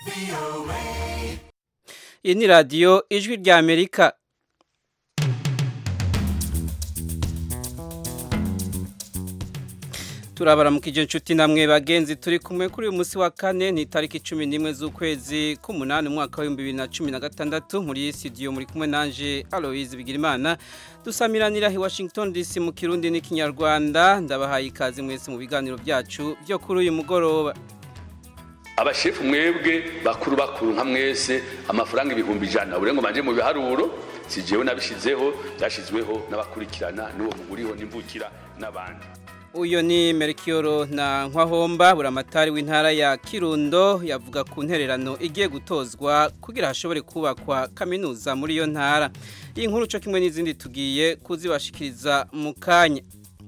iyi ni radiyo ijwi rya amerika turabara mu kijyo nshuti namwe bagenzi turi kumwe kuri uyu munsi wa kane ni itariki cumi n'imwe z'ukwezi k'umunani umwaka w'ibihumbi bibiri na cumi na gatandatu muri studio muri kumwe nanje aloise bigirimana dusamiranira i washington dc mu kirundi n'ikinyarwanda ndabahaye ikaze mwese mu biganiro byacu byo kuri uyu mugoroba abashefu mwebwe bakuru bakuru nka mwese amafaranga ibihumbi ijana bure ngo manje mu biharuro si jewe nabishizeho byashizweho n'abakurikirana n'uwo muguriho n'imvukira n'abandi uyu ni merikiyoro na nkwahomba buramatari w'intara ya kirundo yavuga ku ntererano igiye gutozwa kugira hashobore kubakwa kaminuza muri iyo ntara iyi nkuru cyo kimwe n'izindi tugiye kuzibashikiriza mu kanya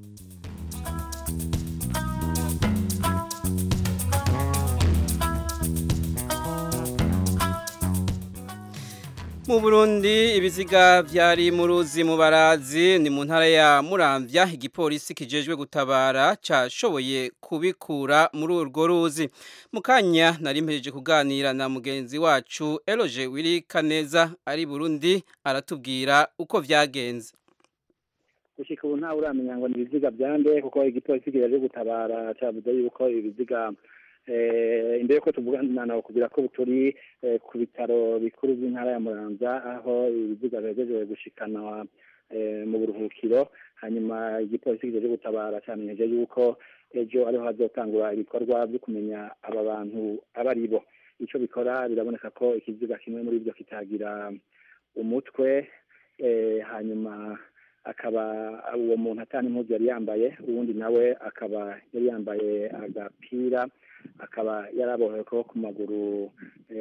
mu burundi ibiziga byari mu ruzi mu barazi ni mu ntara ya muramvya igipolisi kijejwe gutabara cashoboye kubikura muri urwo ruzi mu kanya nari mpejeje kuganira na mugenzi wacu eloge wiri kaneza ari burundi aratubwira uko vyagenze gushika ubu ntawe uramenya ngo ni ibiziga byande kuko igipolisi kijaje gutabara cavuze yuko ibiziga imbere yuko tuvugana nawe kugira ko turi ku bitaro bikuru by'intara ya muramvya aho ibiziga bihejeje gushikana mu buruhukiro hanyuma igipolisi kijeje gutabara camenyeje yuko ejo ariho hazotangura ibikorwa byo kumenya aba bantu aba ari bo ico bikora biraboneka ko ikiziga kimwe muri byo kitagira umutwe hanyuma akaba uwo muntu atani impuzu yari yambaye uwundi nawe akaba yari yambaye agapira akaba yarabohewe ko ku maguru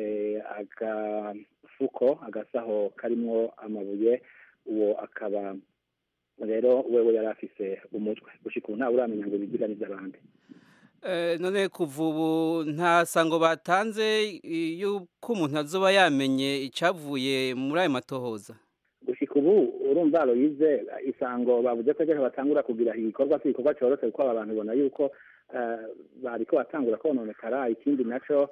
agafuko agasaho karimwo amabuye uwo akaba rero wewe yari afise umutwe gushika ubu ntawe uramenya ngo ibiziga n'ivy'abandi none kuva ubu nta sango batanze yuko umuntu azoba yamenye icyavuye muri ayo matohoza gushika ubu urumva aloyize isango bavuze ko ejo batangura kugira igikorwa cy'igikorwa cyoroshe kuko aba bantu ubona yuko bariko batangura kononekara ikindi naco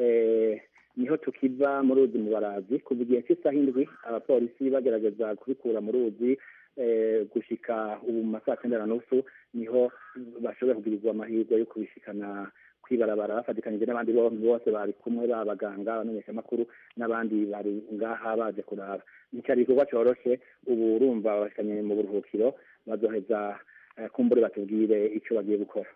niho tukiva mu ruzi mu barazi kuva igihe cy'isaha indwi abapolisi bagerageza kubikura mu ruzi gushika ubu mu masaha cyenda na nusu niho bashoboye kugirizwa amahirwe yo kubishikana kwibarabara bafatikanije n'abandi bose bari kumwe b'abaganga abamenyeshamakuru n'abandi bari ngaha baje kuraba nticyari igikorwa coroshe ubu urumva babashikanye mu buruhukiro bazoheza kumbure batubwire icyo bagiye gukora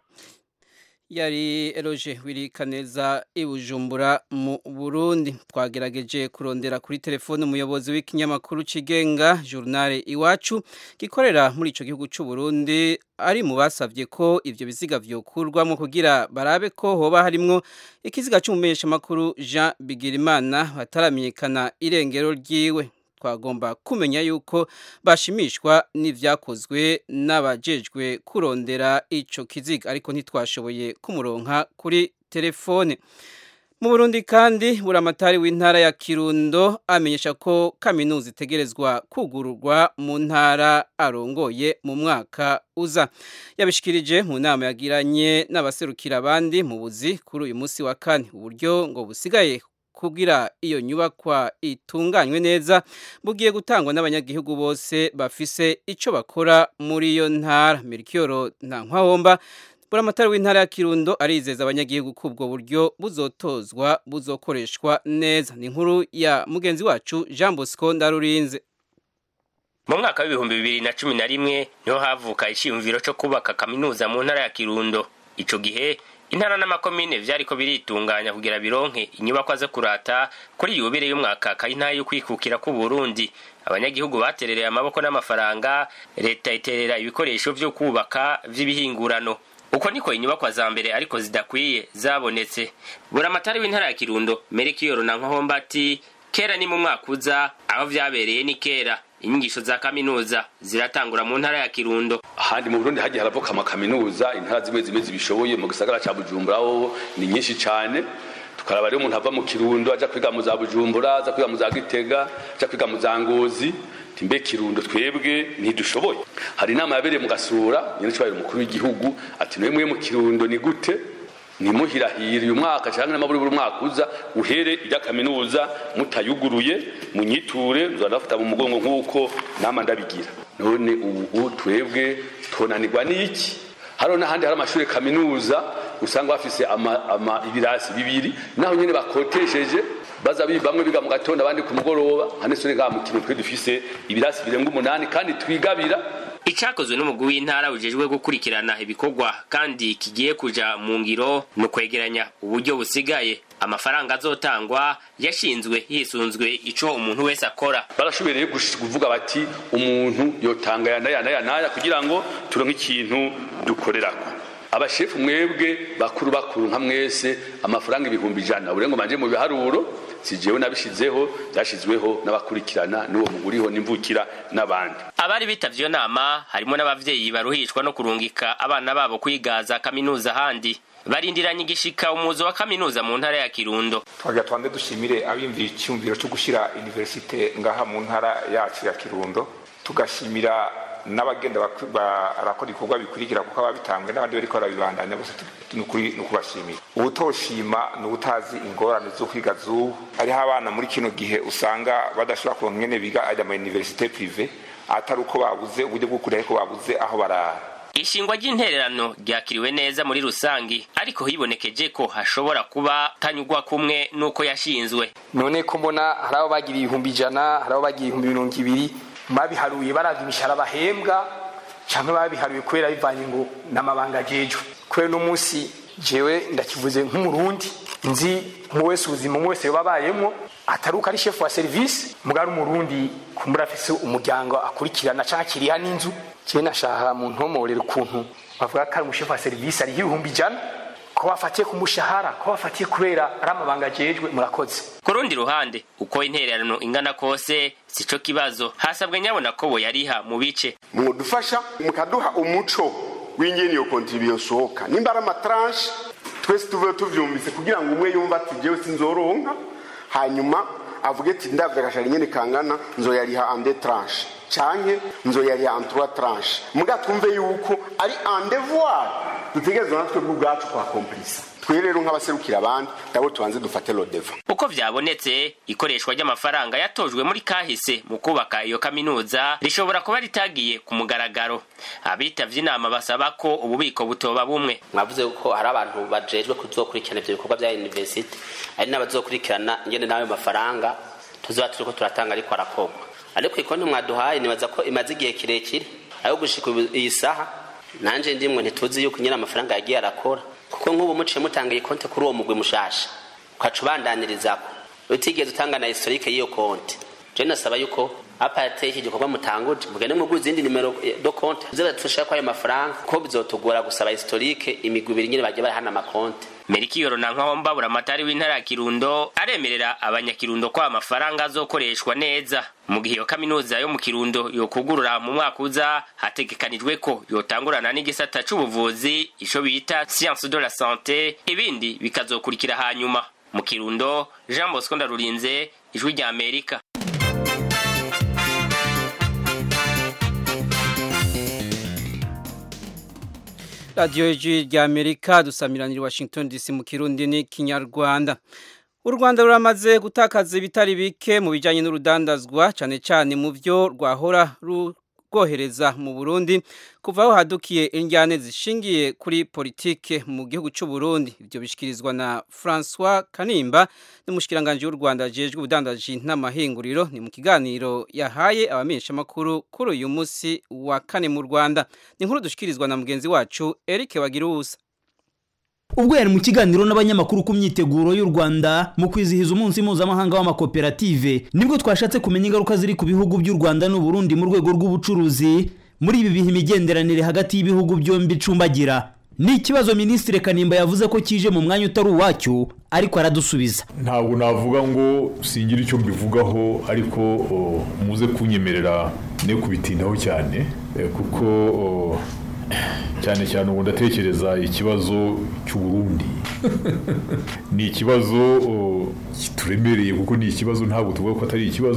yari eroge wirikaneza i bujumbura mu burundi twagerageje kurondera kuri telefone umuyobozi w'ikinyamakuru kigenga journal iwacu gikorera muri icyo gihugu cy'u Burundi ari mu basabye ko ibyo biziga byokurwamo kugira barabe ko hoba harimwo ikiziga cy'umumenyeshamakuru jean bigirimana bataramenyekana irengero ryiwe twagomba kumenya yuko bashimishwa n'ibyakozwe n'abajejwe kurondera icyo kiziga ariko ntitwashoboye kumuronka kuri telefone mu burundi kandi buramatari w'intara ya kirundo amenyesha ko kaminuza itegerezwa kugururwa mu ntara arongoye mu mwaka uza yabishikirije mu nama yagiranye n'abaserukira abandi mu buzi kuri uyu munsi wa kane uburyo ngo busigaye kugira iyo nyubakwa itunganywe neza bugiye gutangwa n'abanyagihugu bose bafise icyo bakora muri iyo ntara mirikiyoro nta nkwahomba buramatari w'intara ya kirundo arizeza abanyagihugu ko ubwo buryo buzotozwa buzokoreshwa neza ni inkuru ya mugenzi wacu jean bosco ndarurinze mu mwaka w'ibihumbi bibiri na cumi na rimwe niho havuka icyiyumviro cyo kubaka kaminuza mu ntara ya kirundo icyo gihe intara n'amakomine vyariko biritunganya kugira bironke inyubakwa zo kurata kuri yubire y'umwaka kayintaye yo kwikukira ku Burundi abanyagihugu baterereye amaboko n'amafaranga leta iterera ibikoresho vyo kubaka vy'ibihingurano uko niko inyubakwa za mbere ariko zidakwiye zabonetse buramatari w'intara ya kirundo merikiyoro na nkohomba ati kera ni mu mwaka uza aho vyabereye ni kera inyigisho za kaminuza ziratangura mu ntara ya kirundo ahandi mu burundi hagiye haravuka amakaminuza intara zimwe zimwe zibishoboye mu gisagara ca bujumbura ho ni nyinshi cane tukaraba rero umuntu ava mu kirundo aja kwiga mu za bujumbura aza kwiga mu za gitega aja kwiga mu za ngozi timbe kirundo twebwe ntidushoboye hari inama yabereye mu gasura nyine cyubahiro umukuru w'igihugu ati mwemwe mu kirundo ni gute ntimuhirahire uyu mwaka cyangwa n'amaburi buri mwaka uza uhere ijya kaminuza mutayuguruye munyiture nzanafata mu mugongo nk'uko nama ndabigira none ubu twebwe tonanirwa n'iki hariho n'ahandi hari amashuri kaminuza usanga bafise ama, ama ibirasi bibiri naho nyene bakotesheje baza bamwe biga mu gatondo abandi ku mugoroba hane sone ga mukino twe dufise ibirasi birenga umunani kandi twigabira icakozwe n'umugwi w'intara ujejwe gukurikirana ibikorwa kandi kigiye kuja mu ngiro ni ukwegeranya uburyo busigaye amafaranga azotangwa yashinzwe hisunzwe ico umuntu wese akora barashobereye kuvuga bati umuntu yotanga yana yana yana kugira ngo turonke ikintu dukorerako abashefu mwebwe bakuru bakuru nka mwese amafaranga ibihumbi ijana urengo manje mu biharuro si jewe nabishizeho byashizweho n'abakurikirana n'uwo muguriho n'imvukira n'abandi abari bitavye iyo nama harimo n'abavyeyi baruhishwa no kurungika abana babo kwigaza kaminuza ahandi barindiranye igishika umuzo wa kaminuza mu ntara ya kirundo twagira twande dushimire abimvira icyumviro cyo gushyira universite ngaha mu ntara yacu ya kirundo tugashimira n'abagenda barakora ibikorwa bikurikira kuko ababitambwe n'abandi bariko barabibandanya bose ni ukubashimira uwutoshima ni uwutazi ingorane zo kwiga z'ubu hariho abana muri kino gihe usanga badashobora kuronka ngene biga ajya mu universite prive atari uko babuze uburyo bwo kureba ko babuze aho barara ishingwa ry'intererano ryakiriwe neza muri rusangi ariko hibonekeje ko hashobora kuba tanyugwa kumwe n'uko yashinzwe none ko mbona hari abo bagira ibihumbi ijana hari abo bagira ibihumbi mirongo ibiri babiharuye baravye imishahara bahembwa canke babiharuye kubera bivanye ngo n'amabanga ajejwe kubera uno munsi jewe ndakivuze nk'umurundi nzi umwe wese ubuzima umwe wese yobabayemwo atari uko ari shefu wa serivisi mugari umurundi kumbura afise umuryango akurikirana canke akiriha n'inzu jewe nashaka mu ntomorera ukuntu bavuga ko ari umushefu wa serivisi ariho ibihumbi ijana ko bafatiye ku mushahara ko bafatiye kubera ari amabanga ajejwe murakoze ku rundi ruhande uko intererano ingana kose sico kibazo hasabwe nyabona ko boyariha mu bice mudufasha mukaduha umuco w'ingene iyo kontribuyo sohoka nimba ari amatranche twese tuve tuvyumvise kugira ngo umwe yumva ati jewe sinzoronka hanyuma avuge ati ndavye agashara nyene kangana nzoyariha ande tranche canke nzoyariha en trois tranche muga twumve yuko ari en devoir dutegerezwa natwe bw'ubwacu kwa komplisa twe rero nk'abaserukira abandi nabo tubanze dufate lodeva uko vyabonetse ikoreshwa ry'amafaranga yatojwe muri kahise mu kubaka iyo kaminuza rishobora kuba ritagiye ku mugaragaro abitavye inama basaba ko ububiko butoba bumwe mwavuze ko hari abantu bajejwe kuzokurikirana ivyo bikorwa vya university ari n'abazokurikirana ingene n'ayo mafaranga tuzoba turiko turatanga ariko arakorwa ariko ikonti mwaduhaye nibaza ko imaze igihe kirekire ayo gushika iyi saha nanje ndimwe ntituzi yuko nyine amafaranga yagiye arakora kuko nk'ubu muciye mutanga iyi konti kuri uwo mugwi mushasha ukaca ubandanyirizako utigeze utanga na historike y'iyo konti je nasaba yuko aparte iki gikorwa mutanguje mugende mugura izindi nimero do konti zizadufasha ko ayo mafaranga ko bizotugora gusaba historike imigwi ibiri nyine bagiye barahana amakonti merikiyoro na nkaho buramatari w'intara ya kirundo aremerera abanyakirundo ko amafaranga azokoreshwa neza mu gihe iyo kaminuza yo mu kirundo yokugurura mu mwaka uza hategekanijwe ko yotangurana n'igisata c'ubuvuzi ico bita science de la sante ibindi bikazokurikira hanyuma mu kirundo jean bosco ndarurinze ijwi rya amerika radiyo y'ijwi rya amerika dusamiranira washington dc mu kirundi n'ikinyarwanda u rwanda ruramaze gutakaza ibitari bike mu bijyanye n'urudandazwa cyane cyane mu byo rwahora rwohereza mu burundi kuva aho hadukiye injyane zishingiye kuri politike mu gihugu cy'u Burundi ibyo bishyikirizwa na francois kanimba n'umushyikiranganje w'u rwanda ajejwe ubudandaji n'amahinguriro ni mu kiganiro yahaye abamenyeshamakuru kuri uyu munsi wa kane mu rwanda ni inkuru dushyikirizwa na mugenzi wacu eric wagiruwusa ubwo yari mu kiganiro n'abanyamakuru ku myiteguro y'u rwanda mu kwizihiza umunsi mpuzamahanga w'amakoperative nibwo twashatse kumenya ingaruka ziri ku bihugu by'u rwanda n'uburundi mu rwego rw'ubucuruzi muri ibi bihe imigenderanire hagati y'ibihugu byombi icumbagira ni ikibazo minisitiri kanimba yavuze ko kije mu mwanya utari uwacyo ariko aradusubiza ntabwo navuga ngo singira icyo mbivugaho ariko muze kunyemerera ne kubitindaho cyane kuko cyane cyane ubu ndatekereza ikibazo cy'uburundi ni ikibazo kituremereye kuko ni ikibazo ntabwo tuvuga ko atari ikibazo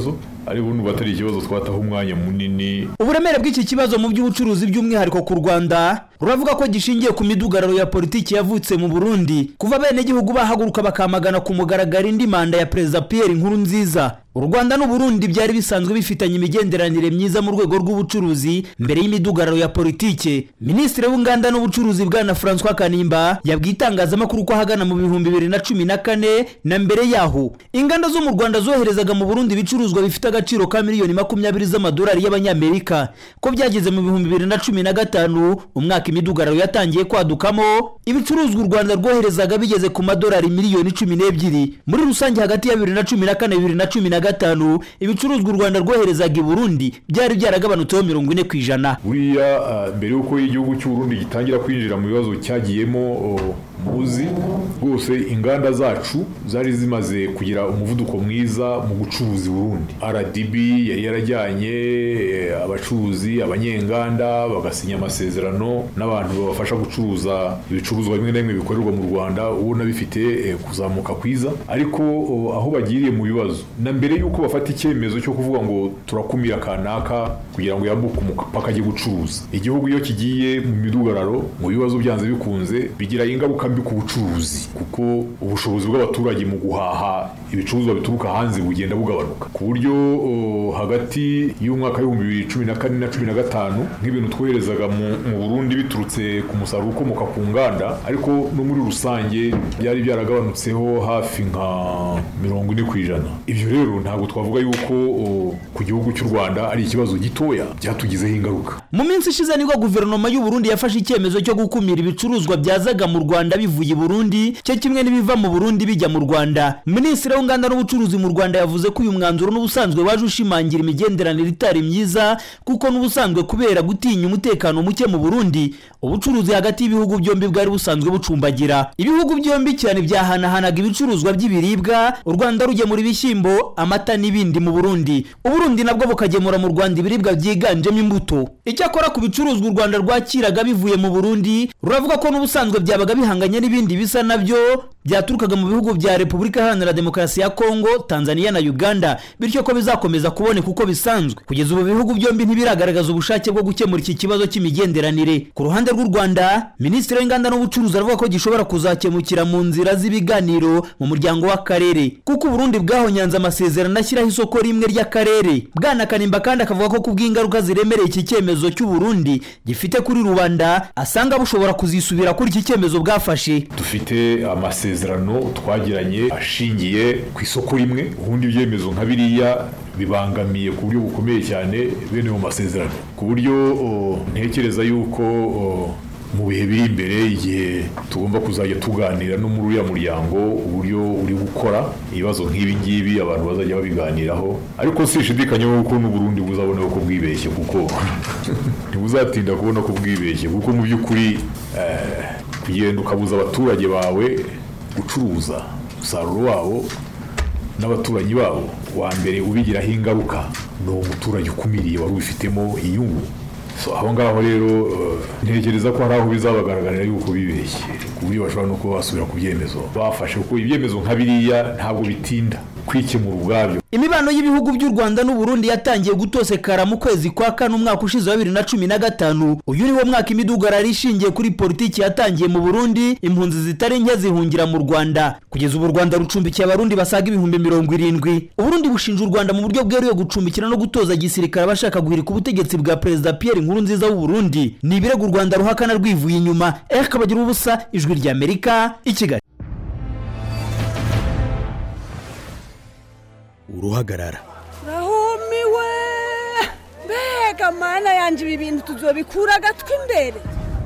ariko n'ubu atari ikibazo twataho umwanya munini uburemere bw'iki kibazo mu by'ubucuruzi by'umwihariko ku rwanda ruravuga ko gishingiye ku midugararo ya politiki yavutse mu burundi kuva abenegihugu bahaguruka bakamagana ku mugaragaro indi manda ya perezida pierre nkuru nziza u rwanda n'uburundi byari bisanzwe bifitanye imigenderanire myiza mu rwego rw'ubucuruzi mbere y'imidugararo ya politike minisitiri w'inganda n'ubucuruzi bwana francois kanimba yabwiye itangazamakuru ko ahagana mu bihumbi bibiri na cumi na kane na mbere yaho inganda zo mu rwanda zoherezaga mu burundi ibicuruzwa bifite agaciro ka miliyoni makumyabiri z'amadolari y'abanyamerika ko byageze mu bihumbi bibiri na cumi na gatanu umwaka imidugararo yatangiye kwadukamo ibicuruzwa u rwanda rwoherezaga bigeze ku madolari miliyoni cumi n'ebyiri muri rusange hagati ya bibiri na cumi na kane bibiri na cumi na gatanu ibicuruzwa u rwanda rwoherezaga i burundi byari byaragabanutseho mirongo ine ku ijana buriya ah, mbere y'uko igihugu cy'u Burundi gitangira kwinjira mu bibazo cyagiyemo oh, muzi rwose inganda zacu zari zimaze kugira umuvuduko mwiza mu gucuruza i Burundi RDB yari yarajyanye eh, abacuruzi abanyenganda bagasinya amasezerano n'abantu babafasha gucuruza ibicuruzwa bimwe na bimwe bikorerwa mu Rwanda ubona bifite eh, kuzamuka kwiza ariko oh, aho bagiriye mu bibazo na mbere y'uko bafata icyemezo cyo kuvuga ngo turakumira kanaka kugira ngo yambuke umupaka ajye gucuruza igihugu iyo kigiye mu midugararo mu bibazo byanze bikunze bigira ingaruka mbi ku bucuruzi kuko ubushobozi bw'abaturage mu guhaha ibicuruzwa bituruka hanze bugenda bugabanuka ku buryo o, hagati y'umwaka w'ibihumbi bibiri cumi na kane na cumi na gatanu nk'ibintu twoherezaga mu, mu burundi biturutse ku musaruro ukomoka ku nganda ariko no muri rusange byari byaragabanutseho hafi nka mirongo ine ku ijana ibyo rero ntabwo twavuga yuko o, ku gihugu cy'u rwanda ari ikibazo gitoya byatugizeho ingaruka mu minsi ishize nibwo guverinoma y'u Burundi yafashe icyemezo cyo gukumira ibicuruzwa byazaga mu Rwanda bivuye i Burundi cyo kimwe n'ibiva mu Burundi bijya mu Rwanda Minisitiri w'inganda n'ubucuruzi mu Rwanda yavuze ko uyu mwanzuro n'ubusanzwe waje ushimangira imigenderanire itari myiza kuko n'ubusanzwe kubera gutinya umutekano muke mu Burundi ubucuruzi hagati y'ibihugu byombi bwari busanzwe bucumbagira ibihugu byombi cyane byahanahanaga ibicuruzwa by'ibiribwa u Rwanda rugemura ibishyimbo amata n'ibindi mu Burundi Uburundi nabwo bukagemura mu Rwanda ibiribwa byiganjemo imbuto icyakora ku bicuruzwa u Rwanda rwakiraga bivuye mu Burundi ruravuga ko n'ubusanzwe byabaga bihanganye n'ibindi bisa nabyo byaturukaga mu bihugu bya Repubulika Iharanira Demokarasi ya Kongo Tanzania na Uganda bityo ko bizakomeza kuboneka uko bisanzwe kugeza ubu ibihugu byombi ntibiragaragaza ubushake bwo gukemura iki kibazo cy'imigenderanire ku ruhande rw'u Rwanda Minisitiri w'inganda n'ubucuruzi aravuga ko gishobora kuzakemukira mu nzira z'ibiganiro mu muryango w'akarere kuko Burundi bwahonyanze amasezerano ashyiraho isoko rimwe ry'akarere Bwana Kanimba kandi akavuga ko kubw'ingaruka ziremereye iki cyemezo cy'u Burundi gifite kuri rubanda asanga bushobora kuzisubira kuri iki cyemezo bwafashe dufite amasezerano twagiranye ashingiye ku isoko rimwe ubundi ibyemezo nka biriya bibangamiye ku buryo bukomeye cyane bene mu masezerano ku buryo o, ntekereza yuko o, mu bihe biri imbere igihe tugomba kuzajya tuganira no muri uriya muryango uburyo uri gukora ibibazo nk'ibi ngibi abantu bazajya babiganiraho ariko sishidikanya ko n'uburundi buzabona ko bwibeshye kuko ntibuzatinda kubona ko bwibeshye kuko mu by'ukuri eh, kugenda ukabuza abaturage bawe gucuruza umusaruro wabo n'abaturanyi babo wa mbere ubigiraho ingaruka ni umuturage ukumiriye wari ubifitemo inyungu So, aho ngaho rero eh, ntekereza ko hari aho bizabagaragarira yuko bibeshye ku buryo bashobora no kuba basubira ku byemezo bafashe kuko ibyemezo nka biriya ntabwo bitinda kwikemura ubwabyo imibano y'ibihugu by'u Rwanda n'u Burundi yatangiye gutosekara mu kwezi kwa kane umwaka ushize wa bibiri na cumi na gatanu uyu ni wo mwaka imidugararo ishingiye kuri politiki yatangiye mu Burundi impunzi zitari nke zihungira mu Rwanda kugeza ubu u Rwanda rucumbikiye abarundi basaga ibihumbi mirongo irindwi Uburundi bushinja u Rwanda mu buryo bweruye gucumbikira no gutoza gisirikare abashaka guhirika ubutegetsi bwa Perezida Pierre Nkurunziza w'u Burundi ni ibirego u Rwanda ruhakana rwivuye inyuma Eric Kabagira ubusa ijwi rya Amerika i Kigali uruhagarara rahumiwe mbega mana yanjye ibi bintu tuzobikura agatwi imbere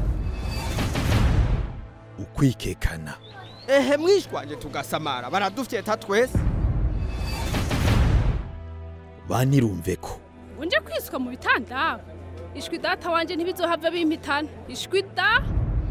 ukwikekana ehe mwishwanje tugasamara baradufyeta twese banirumve ko unje kwiswa mu bitanda ishwi data wanje ntibizohava bimpitana ishwi da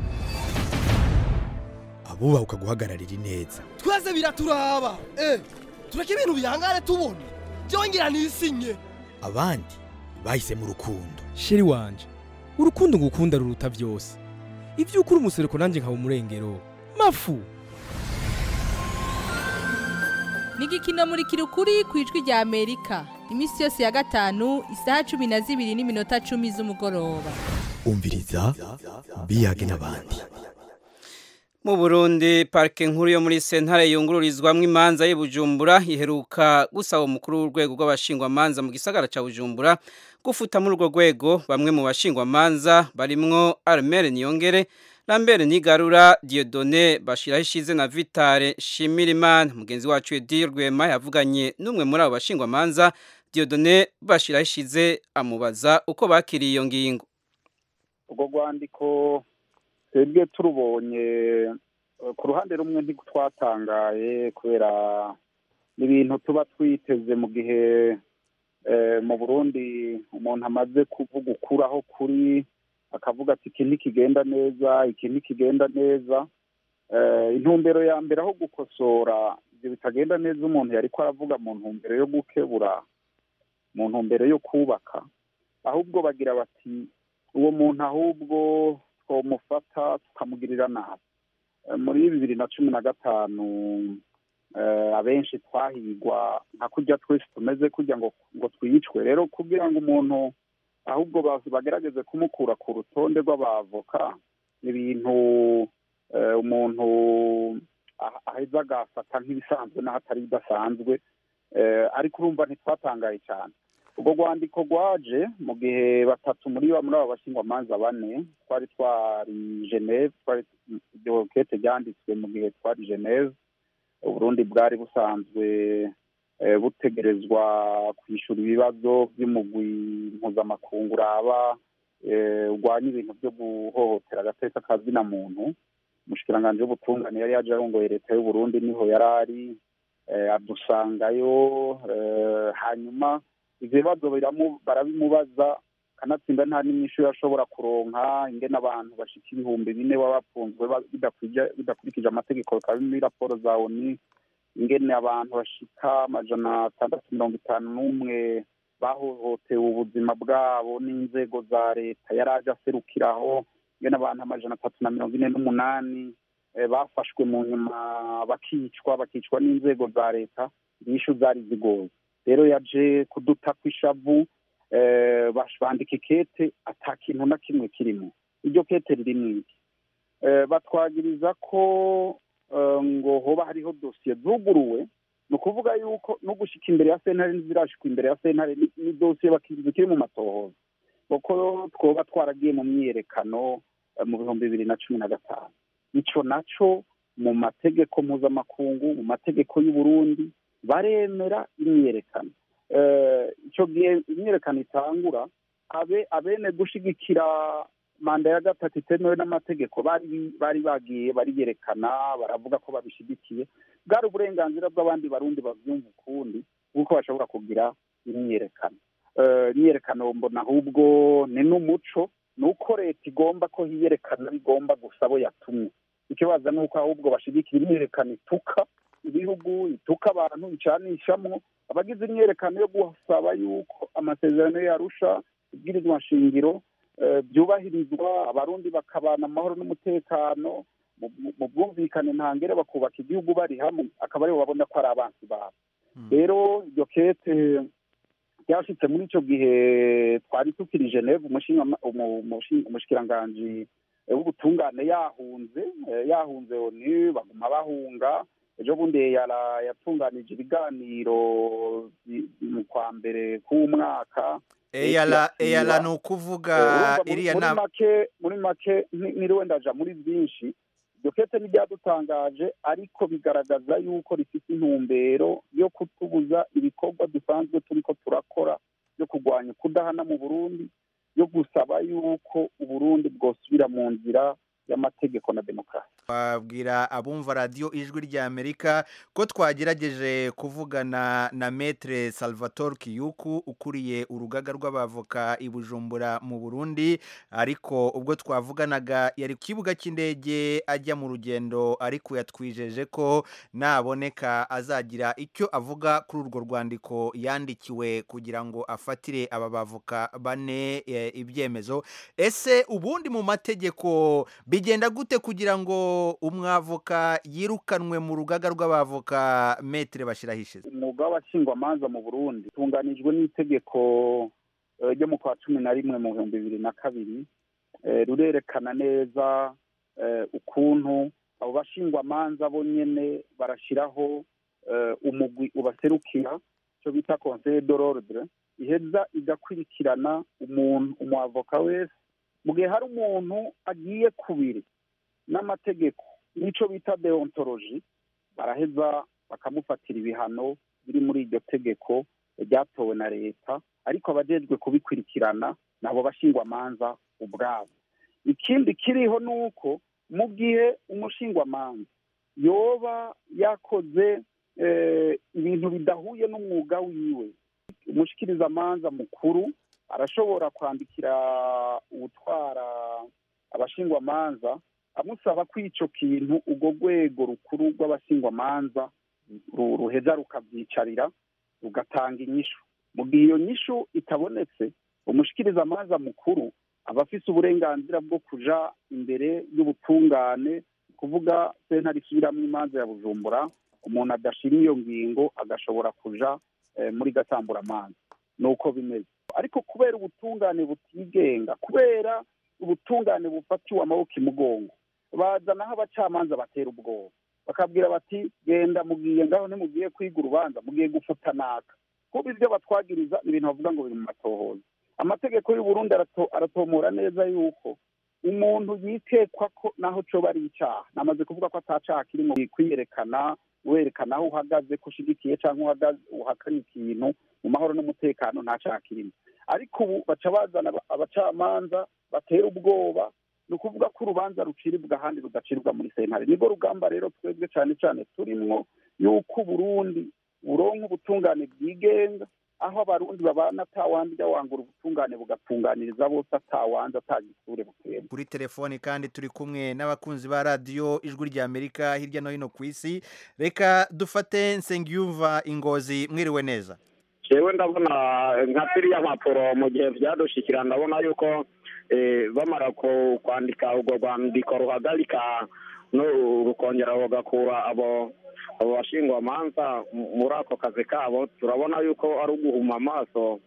abubaha ukaguhagararira ineza twese biraturaba eh tureke ibintu bihangane tubona byongera nisinye abandi bahisemo urukundo sheri wanje urukundo ngukunda ruruta byose ibyo ukuri umusereko nanjye nkaba umurengero mafu ni igikino muri kirukuri ku ijwi rya amerika iminsi yose ya gatanu isaha cumi na zibiri n'iminota cumi z'umugoroba umviriza biyage n'abandi mu Burundi parike nkuru yo muri sentare yungururizwamo imanza y'Ibujumbura iheruka gusaba umukuru w'urwego rw'abashingwamanza mu gisagara ca Bujumbura gufuta muri urwo rwego bamwe mu bashingwamanza barimwo Armel Niyongere Lambert Nigarura Dieudonné Bashiraho ishize na Vitale Shimirimana mugenzi wacu Edi Rwema yavuganye n'umwe muri abo bashingwamanza Dieudonné Bashiraho ishize amubaza uko bakiriye iyo ngingo urwo rwandiko twebwe turubonye ku ruhande rumwe ntitwatangaye kubera n'ibintu tuba twiteze mu gihe mu burundi umuntu amaze kuvuga ukuraho kuri akavuga ati iki ntikigenda neza iki ntikigenda neza intumbero ya mbere aho gukosora ibyo bitagenda neza umuntu yari ko aravuga mu ntumbero yo gukebura mu ntumbero yo kubaka ahubwo bagira bati uwo muntu ahubwo twamufata tukamugirira nabi muri bibiri na cumi na gatanu abenshi twahigwa nka kujya twese tumeze kujya ngo ngo twicwe rero kugira ngo umuntu ahubwo bagerageze kumukura ku rutonde rw'abavoka ni ibintu umuntu aheza agafata nk'ibisanzwe n'ahatari bidasanzwe ariko urumva ntitwatangaye cyane ubwo rwandiko rwaje mu gihe batatu muri muri abo bashingwamanza bane twari twari geneve twari iryo kete ryanditswe mu gihe twari geneve uburundi bwari busanzwe butegerezwa kwishyura ibibazo by'umugwi mpuzamakungu uraba urwanya ibintu byo guhohotera agateka kazina muntu umushikiranganji w'ubutungane yari yaje arongoye leta y'uburundi niho yari ari adusangayo hanyuma ibyo bibazo barabimubaza kanatsinda nta n'inyishu yashobora kuronka ingene abantu bashika ibihumbi bine baba bafunzwe bidakurikije amategeko bikaba muri raporo za oni ingene abantu bashika amajana atandatu mirongo itanu n'umwe bahohotewe ubuzima bwabo n'inzego za leta yari aje aserukiraho ingene abantu amajana atatu na mirongo ine n'umunani bafashwe mu nyuma bakicwa bakicwa n'inzego za leta inyishu zari zigoye rero yaje kuduta kw'ishavu bandika ikete ata kintu na kimwe kirimo iryo kete ririmo iki batwagiriza ko ngo hoba hariho dosiye zuguruwe ni ukuvuga yuko no gushyika imbere ya sentare n'izirashikwa imbere ya sentare ni dosiye zikiri mu matohoza kuko twoba twaragiye mu myiyerekano mu bihumbi bibiri na cumi na gatanu icyo nacyo mu mategeko mpuzamakungu mu mategeko y'uburundi baremera imyiyerekano icyo gihe imyiyerekano itangura abe abene gushyigikira manda ya gatatu itemewe n'amategeko bari bagiye bariyerekana baravuga ko babishyigikiye bwari uburenganzira bw'abandi barundi babyumva ukundi kuko bashobora kugira imyiyerekano imyiyerekano mbona ahubwo ni n'umuco ni uko leta igomba ko hiyerekana bigomba gusa abo yatumye ikibazo ni uko ahubwo bashyigikira imyiyerekano ituka ibihugu ituka abantu icanishamwo abagize imyerekano yo gusaba yuko amasezerano yarusha ibwirizwa nshingiro byubahirizwa abarundi bakabana amahoro n'umutekano mu bwumvikane ntangere bakubaka igihugu bari hamwe akaba aribo babona ko ari abansi babo rero iryo kete ryashitse muri icyo gihe twari tukiri geneve umushikiranganji w'ubutungane yahunze yahunze oni baguma bahunga ejo bundi yatunganije ibiganiro mu kwa mbere k'umwaka eyala eyala ni ukuvuga iriya nama muri make niriwe ndaja muri byinshi iryo kete ntibyadutangaje ariko bigaragaza yuko rifite intumbero yo kutubuza ibikorwa dusanzwe turiko turakora byo kurwanya kudahana mu burundi yo gusaba yuko uburundi bwosubira mu nzira y'amategeko na demokarasi twabwira abumva radiyo ijwi rya amerika ko twagerageje kuvugana na metre salvatore kiyuku ukuriye urugaga rw'abavoka i bujumbura mu burundi ariko ubwo twavuganaga yari ku kibuga cy'indege ajya mu rugendo ariko yatwijeje ko naboneka azagira icyo avuga kuri urwo rwandiko yandikiwe kugira ngo afatire aba bavoka bane ibyemezo ese ubundi mu mategeko bigenda gute kugira ngo umwavoka yirukanwe mu rugaga rw'abavoka metere bashyirahishize umwuga w'abashingwamanza mu burundi utunganijwe n'itegeko eh, ryo mu kwa cumi na rimwe mu bihumbi bibiri na kabiri eh, rurerekana neza eh, ukuntu abo bashingwamanza bo nyene barashyiraho eh, umugwi ubaserukira icyo bita conseil de l'ordre iheza igakurikirana umuntu umwavoka wese mu gihe hari umuntu agiye kubiri n'amategeko n'icyo bita deontology baraheza bakamufatira ibihano biri muri iryo tegeko ryatowe na leta ariko abajejwe kubikurikirana nabo bashingwamanza ubwabo ikindi kiriho ni uko mu gihe umushingwamanza yoba yakoze eh, ibintu bidahuye n'umwuga wiwe umushikirizamanza mukuru arashobora kwandikira ubutwara abashingwamanza amusaba ko ico kintu urwo rwego rukuru rw'abashingwamanza ru- ruheza rukavyicarira rugatanga inyishu mu gihe iyo nyishu itabonetse umushikirizamanza mukuru aba afise uburenganzira bwo kuja imbere y'ubutungane kuvuga sentare isubiramwo imanza ya bujumbura umuntu adashira iyo ngingo agashobora kuja eh, muri gatamburamanza nuko bimeze ariko kubera ubutungane butigenga kubera ubutungane bufatiwe amaboko imugongo bazanaho abacamanza batera ubwoba bakabwira bati genda mugiye ngaho ntimugiye kwiga urubanza mugiye gufuta naka kuba ibyo batwagiriza ni ibintu bavuga ngo biri mu matohoza amategeko y'u Burundi arato- aratomora neza yuko umuntu yitekwa ko naho coba ari icaha namaze kuvuga ko atacaha kirimo kwiyerekana werekana aho uhagaze ko ushigikiye cyangwa uhagaze uhakanye ikintu mu mahoro n'umutekano nta caha kirimo ariko ubu baca bazana aba- abacamanza batera ubwoba ni ukuvuga ko urubanza ruciribwa ahandi rudaciribwa muri sentare nibwo rugamba rero twebwe cyane cyane turimwo yuko uburundi buronka ubutungane bwigenga aho abarundi babana atawandya wangura ubutungane bugatunganiriza bose atawanza atagisure butera kuri telefoni kandi turi kumwe n'abakunzi ba radiyo ijwi ry'amerika hirya no hino ku isi reka dufate nsengiyumva ingozi mwiriwe neza jewe ndabona nka ziriya mpapuro mu gihe byadushikira ndabona yuko eh, bamara ku- kwandika urwo rwandiko ruhagarika no rukongera rugakura abo abo bashingwamanza mu- muri ako kazi kabo turabona yuko ari uguhuma amaso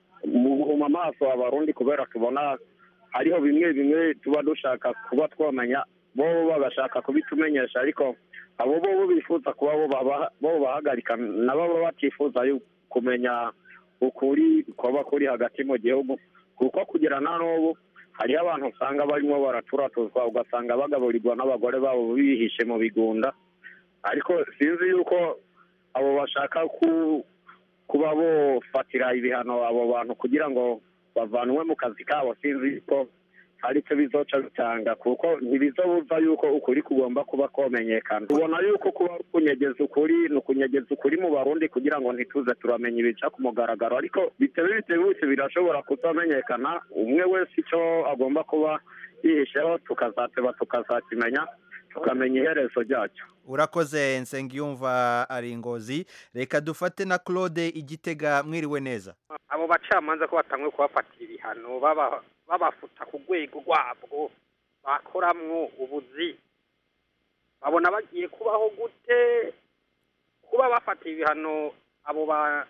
mu guhuma amaso abarundi kubera tubona hariho bimwe bimwe tuba dushaka kuba twamenya bo bagashaka kubitumenyesha ariko abo bo bifuza kuba bo baba- bo bahagarika nabo baba batifuza yu- kumenya ukuri kuba kuri hagati mu gihugu kuko kugira na n'ubu hariho abantu usanga barimo baraturatuzwa ugasanga bagaburirwa n'abagore babo bihishe mu bigunda ariko sinzi yuko abo bashaka ku kuba bofatira ibihano abo bantu kugira ngo bavanwe mu kazi kabo sinzi yuko hari icyo bizoca bitanga kuko ntibizobuza yuko ukuri kugomba kuba komenyekana tubona yuko kuba ari ukunyegeza ukuri ni ukunyegeza ukuri mu barundi kugira ngo ntituze turamenya ibica ku mugaragaro ariko bitewe bitebutse birashobora kutamenyekana umwe wese icyo agomba kuba yihisheho tukazateba tukazakimenya tukamenya iherezo ryacyo urakoze nsengiyumva ari ingozi reka dufate na claude igitega mwiriwe neza abo bacamanza ko batanguye kubafatira ibihano baba- babafuta ku rwego rwabwo bakoramwo ubuzi babona bagiye kubaho gute kuba bafatiye ibihano abo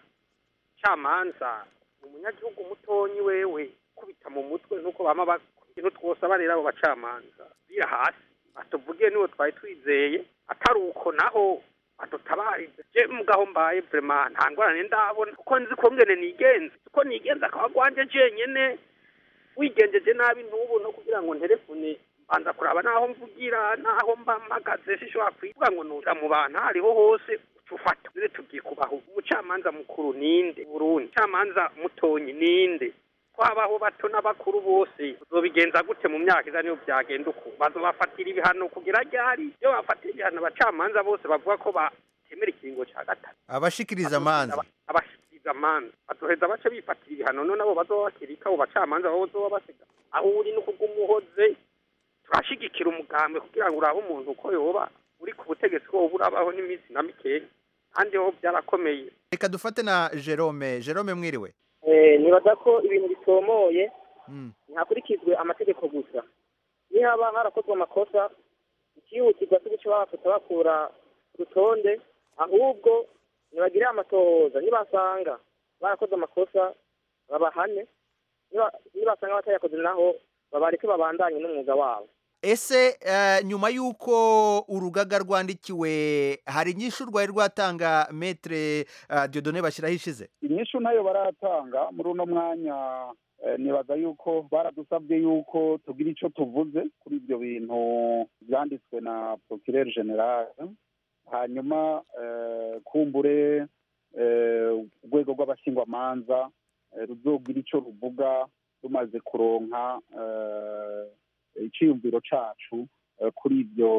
bacamanza umunyagihugu mutonyi wewe kubita mu mutwe nuko bama ba- ikintu twose barera abo bacamanza bira hasi batuvugiye niwo twari twizeye atari uko naho adutabarize je mugaho mbaye vrema nta ngorane ndabona kuko nzi ko ngene nigenze uko nigenza akaba gwanje jenyene wigenjeje nabi ntubu no kugira ngo nterefone mbanza kuraba naho mvugira naho mba mpagaze sishobora kwivuga ngo nuja mu bantu aho ariho hose ufata rero tugiye kubaho umucamanza mukuru ninde burundi umucamanza mutonyi ninde twabaho bato n'abakuru bose uzobigenza gute mu myaka iza niyo byagenda uku bazobafatira ibihano kugira ryari iyo bafatira ibihano abacamanza bose bavuga ko batemera ikiringo cya gatatu abashikiriza amanza abashikiriza amanza bazoheza bace bifatira ibihano none abo bazoba bakirika abo bacamanza babo bazoba basiga aho uri no kugumuhoze turashigikira umugambi kugira ngo urabe umuntu uko yoba uri ku butegetsi ko woba urabaho n'iminsi na mikeya kandi ho byarakomeye reka dufate na jerome jerome mwiriwe nibaza ko ibintu bitomoye ntihakurikizwe amategeko gusa nihaba harakozwe amakosa ikihutirwa cyo guca bafata bakura urutonde ahubwo ntibagire amatohoza nibasanga barakoze amakosa babahane niba- nibasanga batayakoze naho babareke babandanye n'umwuga wabo ese eh, nyuma y'uko urugaga rwandikiwe hari inyishu rwari rwatanga metre eh, diodone bashyiraho ishize inyishu nayo baratanga muri uno mwanya eh, nibaza yuko baradusabye yuko tugira icyo tuvuze kuri ibyo bintu byanditswe na procureur general hanyuma eh, kumbure eh, urwego rw'abashingwamanza eh, ruzogira icyo ruvuga rumaze kuronka eh, icyiyumviro cacu eh, kuri ibyo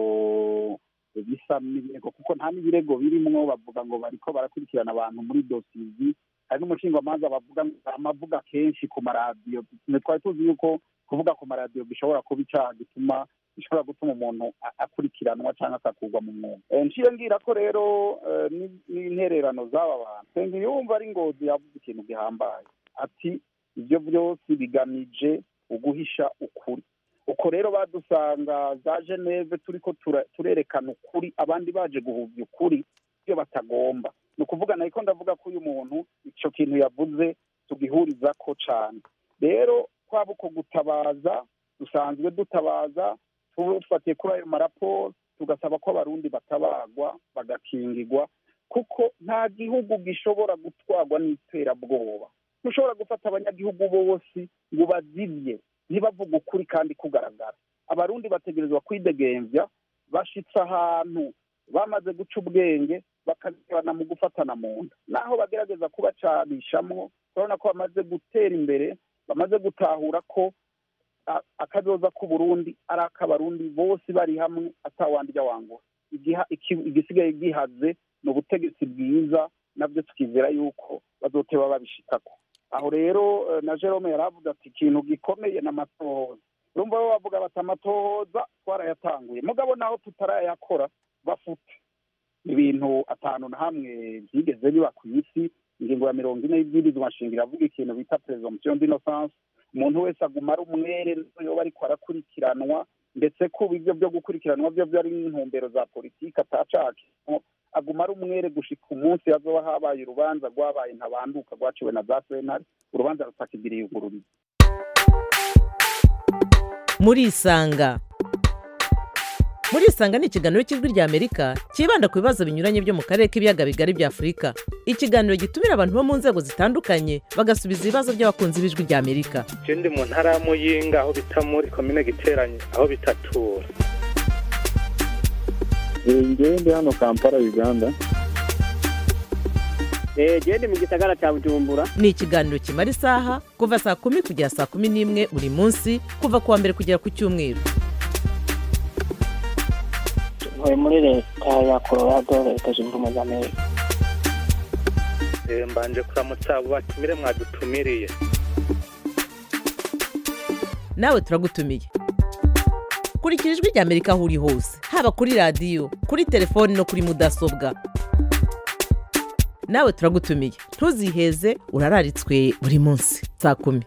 bisa n'ibirego kuko nta n'ibirego birimwo bavuga ngo bariko barakurikirana abantu muri dosizi hari n'umushingwamanza bavuga amavuga kenshi ku maradiyo Twe twari tuzi yuko kuvuga ku maradiyo bishobora kuba icaha gituma bishobora gutuma umuntu a- akurikiranwa cyangwa akakurwa mu mwuga Eh, nciye ngira ko rero eh, ni- n'intererano z'aba bantu senga yumva ari ngozi yavuze ikintu gihambaye ati ibyo byose bigamije uguhisha ukuri uko rero badusanga za geneve turiko tura- turerekana ukuri abandi baje guhuvya ukuri ibyo batagomba ni ukuvuga nahiko ndavuga ko uyu muntu ico kintu yavuze tugihurizako cane rero kwaba uko gutabaza dusanzwe dutabaza tufatiye kuri ayo maraporo tugasaba ko abarundi batabagwa bagakingigwa kuko nta gihugu gishobora gutwarwa n'iterabwoba ntushobora gufata abanyagihugu bose ngo bazivye ntibavuga ukuri kandi kugaragara abarundi bategerezwa kwidegemvya bashitse ahantu bamaze guca ubwenge bakagabana mu gufatana mu nda naho bagerageza kubacanishamwo urabona ko bamaze gutera imbere bamaze gutahura ko a- akazoza k'uburundi ari ak'abarundi bose bari hamwe atawandya wangura Igiha- iki- igisigaye gihaze ni ubutegetsi bwiza nabyo tukizera yuko bazoteba babishikako aho rero eh, na jerome yari avuga ati ikintu gikomeye ni amatohoza urumva bo bavuga bati amatohoza twarayatanguye mugabo naho tutarayakora bafute ibintu atanu na hamwe byigeze biba ku isi ingingo ya mirongo ine y'ibwirizwa nshingiro avuga ikintu bita presomption d'innocence umuntu wese aguma ari umwere yoba ariko arakurikiranwa ndetse kuba ibyo byo gukurikiranwa byo byari n'intumbero za politiki atacakimo aguma ari umwere gushika umunsi hazoba habaye urubanza rwabaye ntabanduka rwaciwe na za sentare urubanza rutakigiriye ugururiza murisanga murisanga ni ikiganiro cy'ijwi rya amerika cyibanda ku bibazo binyuranye byo mu karere k'ibiyaga bigari bya afurika ikiganiro gitumira abantu bo mu nzego zitandukanye bagasubiza ibibazo by'abakunzi b'ijwi rya amerika je ndi mu ntara ya muyinga aho bita muri komine giteranye aho bitatura ngewe ndi hano kampala uganda genda mu gisagara cya bujumbura ni ikiganiro kimara isaha kuva saa kumi kugera saa kumi n'imwe buri munsi kuva ku wa mbere kugera ku cyumweru ntuye muri leta ya colorado leta zunze ubumwe za amerika Eh, mbanje kuramutsa abo batumire mwadutumiriye nawe turagutumiye kurikira ijwi rya amerika aho uri hose haba kuri radiyo kuri telefoni no kuri mudasobwa nawe turagutumiye ntuziheze urararitswe buri munsi saa kumi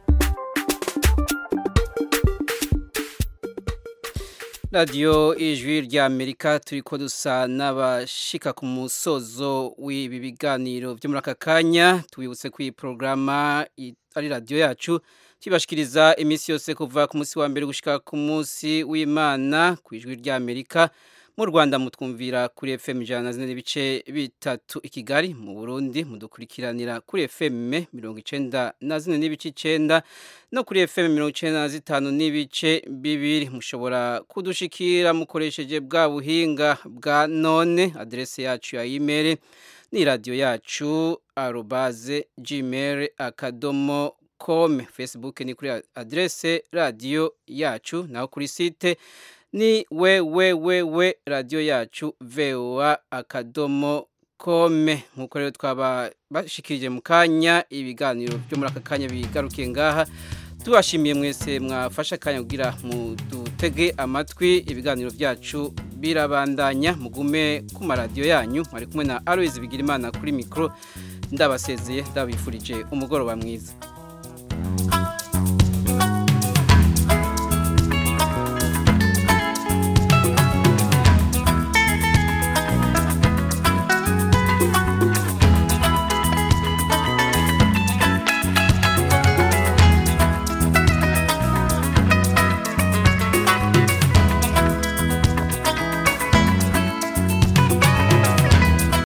radiyo ijwi rya amerika turi ko dusa n'abashika ku musozo w'ibi biganiro byo muri aka kanya tubibutse ko iyi porogaramu ari radiyo yacu tubashikiriza iminsi yose kuva ku munsi wa mbere gushyika ku munsi w'imana ku ijwi rya amerika mu rwanda mutwumvira kuri fm ijana na zine n'ibice bitatu i kigali mu burundi mudukurikiranira kuri fm mirongo icenda na zine n'ibice icenda no kuri fm mirongo icenda na zitanu n'ibice bibiri mushobora kudushikira mukoresheje bwa buhinga bwa none aderese yacu ya imeri ni radiyo yacu arobaze gmail akadomo com facebook ni kuri aderese radiyo yacu naho kuri site ni wewewewe radiyo yacu voa akadomo kome nk'uko rero twaba bashikirije mu kanya ibiganiro byo muri aka kanya bigarukiye ngaha tubashimiye mwese mwafashe akanya kugira mudutege amatwi ibiganiro byacu birabandanya mugume ku maradiyo yanyu mwari kumwe na aloyizi bigira imana kuri mikoro ndabasezeye ndabifurije umugoroba mwiza